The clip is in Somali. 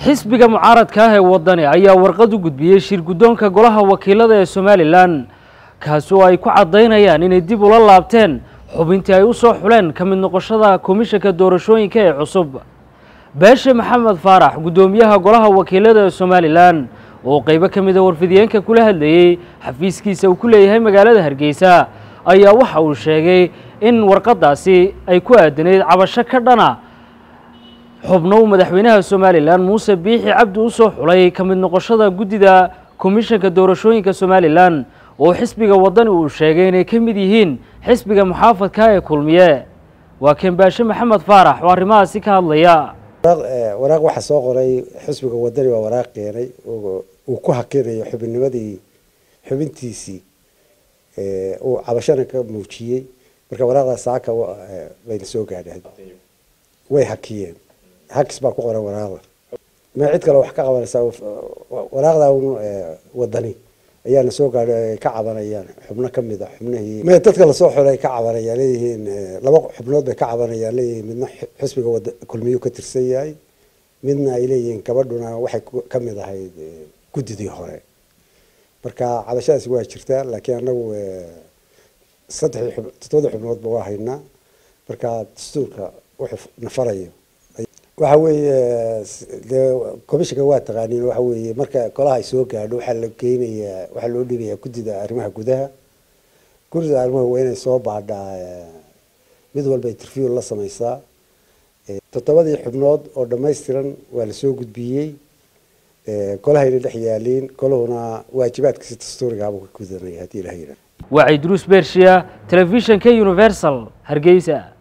xisbiga mucaaradka ah ee wadani ayaa warqad u gudbiyey shir guddoonka golaha wakiilada ee somalilan kaasi oo ay ku caddaynayaan inay dib ula laabteen xubintii ay u soo xuleen ka mid noqoshada komishanka doorashooyinka ee cusub beeshe maxamed faarax guddoomiyaha golaha wakiilada ee somalilan oo qeybo ka mida warfidiyeenka kula hadlayey xafiiskiisa uu ku leeyahay magaalada hargeysa ayaa waxa uu sheegay in warqaddaasi ay ku aadanayd cabasho ka dhana xubno uu madaxweynaha somalilan muuse biixi cabdi u soo xulay ka mid noqoshada guddida komishanka doorashooyinka somalilan oo xisbiga wadani uu sheegay inay ka mid yihiin xisbiga muxaafadka ee kulmiye waa keen baashe maxamed faarax oo arrimahaasi ka hadlaya waraaq waxaa soo qoray xisbiga wadani waa waraaq keenay uu ku hakinayo xubinnimadii xubintiisii uu cabashana ka muujiyey marka waraaqda saaka bayna soo gaadheen way hakiyeen hakis baa ku qoran waraaqda ma cid kale wax ka qabanaysaa waraaqda un wadani ayaana soo gaadhay ay ka cabanayaan xubno ka mid a xubnihii me dadka lasoo xulay ka cabanayaan leeyihiin laba xubnood bay ka cabanayaan leeyihiin midna xisbiga wada kulmiyu ka tirsan yahay midna ay leeyihiin gabadhuna waxay ka mid ahayd guddidii hore marka cabashadaasi waa jirtaa laakiin anagu saddexdii xub toddobadii xubnoodba waa haynaa marka dastuurka wuxuu nafarayo waxa weeye dee commissionka waa taqaaniin waxa weeye marka golaha ay soo gaadho waxaa la geynayaa waxaa loo dhigayaa guddida arrimaha gudaha guddida arrimaha waa inay soo baadhaa mid walba interview la sameysaa toddobadii xubnood oo dhammaystiran waa lasoo gudbiyey golahayna dhex yaaliin golahuna waajibaadkiisa dastuurigaabuu ka gudanaya haddii ilaha yidhaha waa ciidruus bershiya telefishanka universal hargeysa